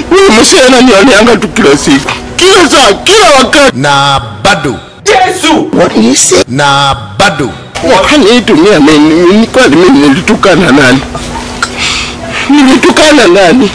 Huyu mzee ananioneanga tu kila siku, kila saa, kila wakati. na bado Yesu, what did he say? na bado Hanitumia mimi, ni kweli mimi nilitukana nani? Nilitukana nani?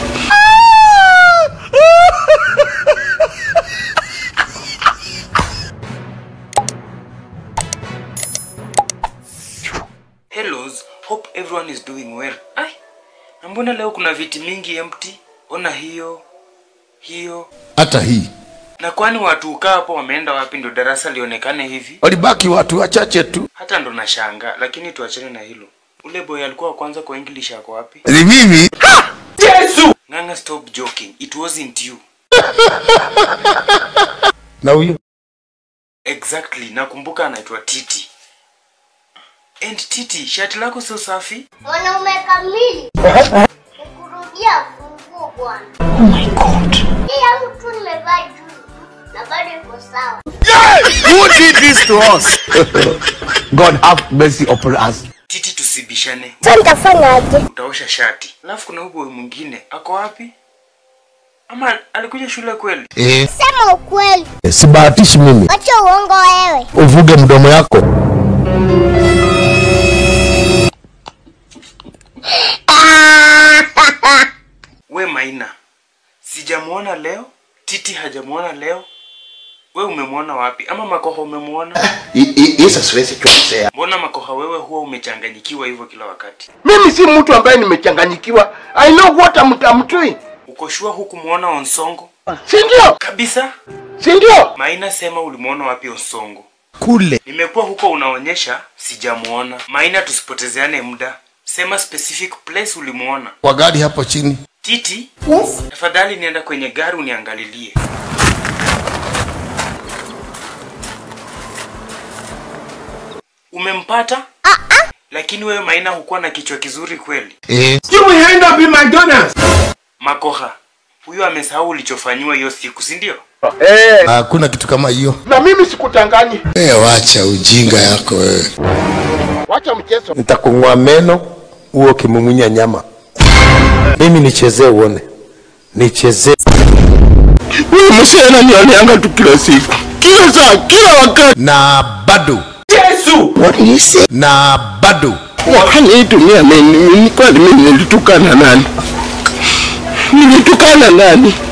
Hellos, hope everyone is doing well. Ai, na mbona leo kuna viti mingi empty? Ona hiyo hiyo. hata hii Na kwani watu ukaa hapo wameenda wapi ndio darasa lionekane hivi? walibaki watu wachache tu Hata ndo nashanga, lakini tuachane na hilo. Ule boy alikuwa wa kwanza kwa English ako wapi? ni mimi Yesu! Nganga, stop joking. It wasn't you. na huyo Exactly, nakumbuka anaitwa Titi. And Titi, shati lako sio safi? Mwanaume kamili nikurudia funguo bwana. Oh my god. Hii yangu tu nimevaa juzi na bado iko sawa. who did this to us god have mercy upon us Titi, tusibishane. Sasa nitafanyaje? Utaosha shati. Alafu kuna huyu boy mwingine, ako wapi? Ama alikuja shule kweli? eh Sema ukweli. sibahatishi mimi Acha uongo wewe. uvuge mdomo yako We Maina, sijamuona leo. Titi hajamuona leo. We umemwona wapi? Ama Makoha umemwona? Isa siwezi kuelezea. Mbona Makoha wewe huwa umechanganyikiwa hivyo kila wakati? Mimi si mtu ambaye nimechanganyikiwa. I know what I'm, I'm doing. Uko sure hukumwona Onsongo? Si ndio? Kabisa. Si ndio? Maina, sema ulimwona wapi Onsongo? kule Nimekuwa huko unaonyesha, sijamuona. Maina, tusipotezeane muda. Sema specific place ulimuona. kwa gari hapo chini Titi, Yes. tafadhali nienda kwenye gari uniangalilie. Umempata? Lakini wewe Maina hukuwa na kichwa kizuri kweli. eh You will end up in McDonald's. Makoha, huyu amesahau ulichofanyiwa hiyo siku, si ndio? Eh, hakuna kitu kama hiyo na mimi sikutanganyi. eh wacha ujinga yako wewe Wacha mchezo. nitakung'oa meno huo ukimumunya nyama mimi nichezee uone nichezee Huyu mzee ananioneanga tu kila siku, kila saa, kila wakati. na bado Yesu, what did he say? na bado Hanitumia mimi, ni kweli mimi nilitukana nani? Nilitukana nani?